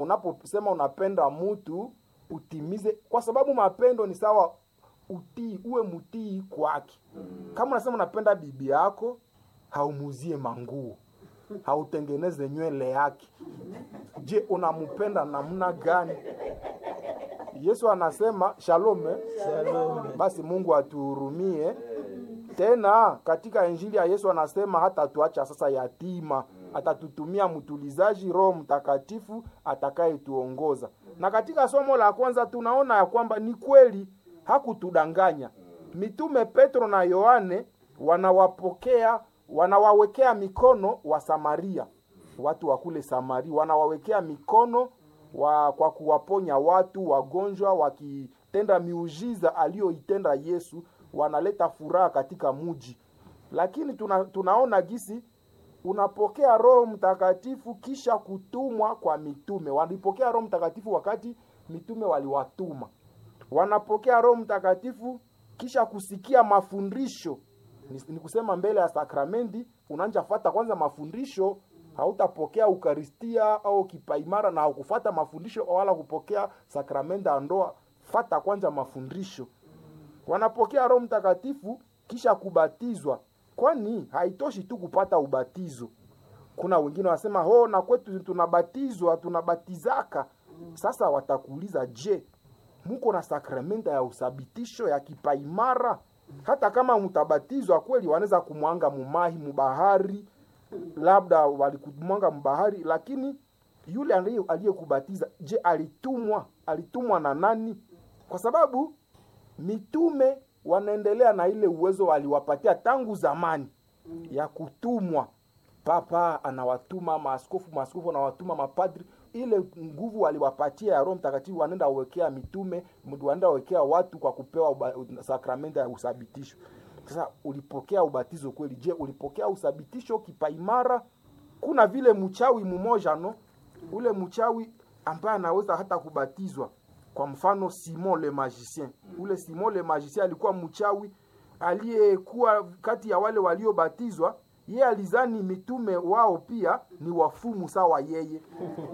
unaposema unapenda mtu utimize, kwa sababu mapendo ni sawa utii, uwe mtii kwake. Kama unasema unapenda bibi yako, haumuzie manguo, hautengeneze nywele yake. Je, unampenda namna gani? Yesu anasema shalome, Shalom. basi Mungu atuhurumie. Tena katika injili ya Yesu anasema hata tuacha sasa yatima, atatutumia mtulizaji, Roho Mtakatifu atakayetuongoza. Na katika somo la kwanza tunaona ya kwamba ni kweli hakutudanganya. Mitume Petro na Yohane wanawapokea, wanawawekea mikono wa Samaria, watu wa kule Samaria, wanawawekea mikono wa, kwa kuwaponya watu wagonjwa, wakitenda miujiza aliyoitenda Yesu, wanaleta furaha katika muji. Lakini tuna, tunaona gisi unapokea Roho Mtakatifu kisha kutumwa kwa mitume. Walipokea Roho Mtakatifu wakati mitume waliwatuma, wanapokea Roho Mtakatifu kisha kusikia mafundisho. Ni, ni kusema mbele ya sakramenti unaanja fata kwanza mafundisho hautapokea ukaristia au kipaimara na haukufata mafundisho wala kupokea sakramenti ya ndoa. Fata kwanza mafundisho. Wanapokea Roho Mtakatifu kisha kubatizwa, kwani haitoshi tu kupata ubatizo. Kuna wengine wanasema ho, na kwetu tunabatizwa tunabatizaka. Sasa watakuuliza, je, muko na sakramenta ya usabitisho ya kipaimara? Hata kama mtabatizwa kweli, wanaweza kumwanga mumahi mubahari labda walikumwanga mbahari, lakini yule aliye- aliyekubatiza, je, alitumwa? Alitumwa na nani? Kwa sababu mitume wanaendelea na ile uwezo waliwapatia tangu zamani ya kutumwa. Papa anawatuma maaskofu, maaskofu anawatuma mapadri. Ile nguvu waliwapatia ya Roho Mtakatifu wanaenda wekea mitume, wanaenda wekea watu kwa kupewa uba- sakramenti ya usabitisho. Sasa ulipokea ubatizo kweli? Je, ulipokea usabitisho kipaimara? Kuna vile mchawi mmoja no, ule mchawi ambaye anaweza hata kubatizwa. Kwa mfano Simon le magicien, ule Simon le magicien alikuwa mchawi aliyekuwa kati ya wale waliobatizwa. Yeye alizani mitume wao pia ni wafumu sawa yeye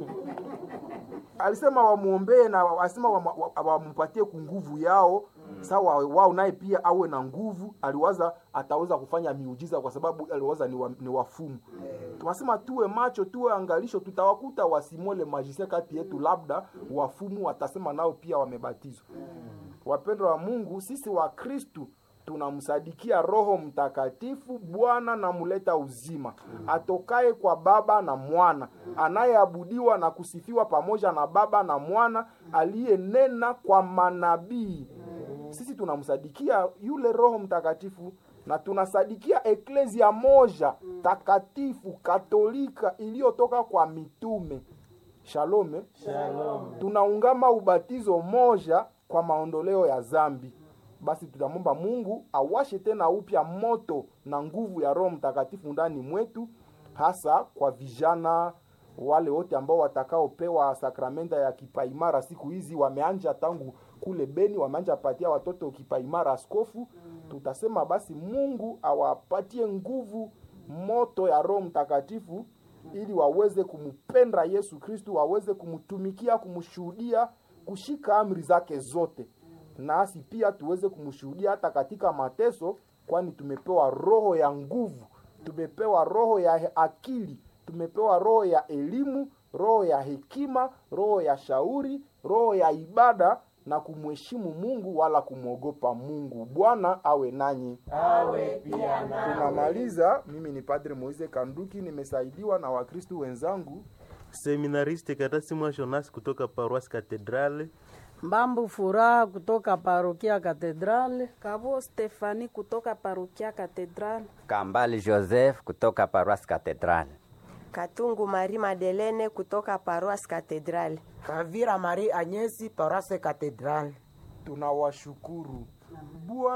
alisema wamwombee na wasema wampatie ku nguvu yao sawa wao naye pia awe na nguvu. Aliwaza ataweza kufanya miujiza kwa sababu aliwaza ni, wa, ni wafumu. Tunasema tuwe macho, tuwe angalisho, tutawakuta wasimole majisia kati yetu, labda wafumu watasema nao pia wamebatizwa. Wapendwa wa Mungu, sisi wa Kristu tunamsadikia Roho Mtakatifu, Bwana na muleta uzima, atokaye kwa Baba na Mwana, anayeabudiwa na kusifiwa pamoja na Baba na Mwana, aliyenena kwa manabii. Sisi tunamsadikia yule Roho Mtakatifu na tunasadikia eklezia moja takatifu katolika iliyotoka kwa mitume. Shalome. Shalom. Tunaungama ubatizo moja kwa maondoleo ya zambi. Basi tutamwomba Mungu awashe tena upya moto na nguvu ya Roho Mtakatifu ndani mwetu, hasa kwa vijana wale wote ambao watakaopewa sakramenta ya kipaimara siku hizi. Wameanja tangu kule Beni, wameanja patia watoto kipaimara askofu. Tutasema basi Mungu awapatie nguvu moto ya Roho Mtakatifu ili waweze kumpenda Yesu Kristu, waweze kumtumikia, kumshuhudia, kushika amri zake zote nasi pia tuweze kumshuhudia hata katika mateso, kwani tumepewa roho ya nguvu, tumepewa roho ya akili, tumepewa roho ya elimu, roho ya hekima, roho ya shauri, roho ya ibada na kumheshimu Mungu wala kumwogopa Mungu. Bwana awe nanyi. Awe pia nawe. Tunamaliza. Mimi ni Padre Moise Kanduki, nimesaidiwa na Wakristu wenzangu. Seminariste Katasimwa Jonas kutoka Paroisse Cathedrale. Mbambu Furaha kutoka parokia Katedrale. Kabo Stefani kutoka parokia Katedral. Kambali Joseph kutoka Paroisse Cathedrale. Katungu Marie Madelene kutoka Paroisse Cathedrale. Kavira Marie Agnesi Paroisse Cathedrale. Tunawashukuru Bwana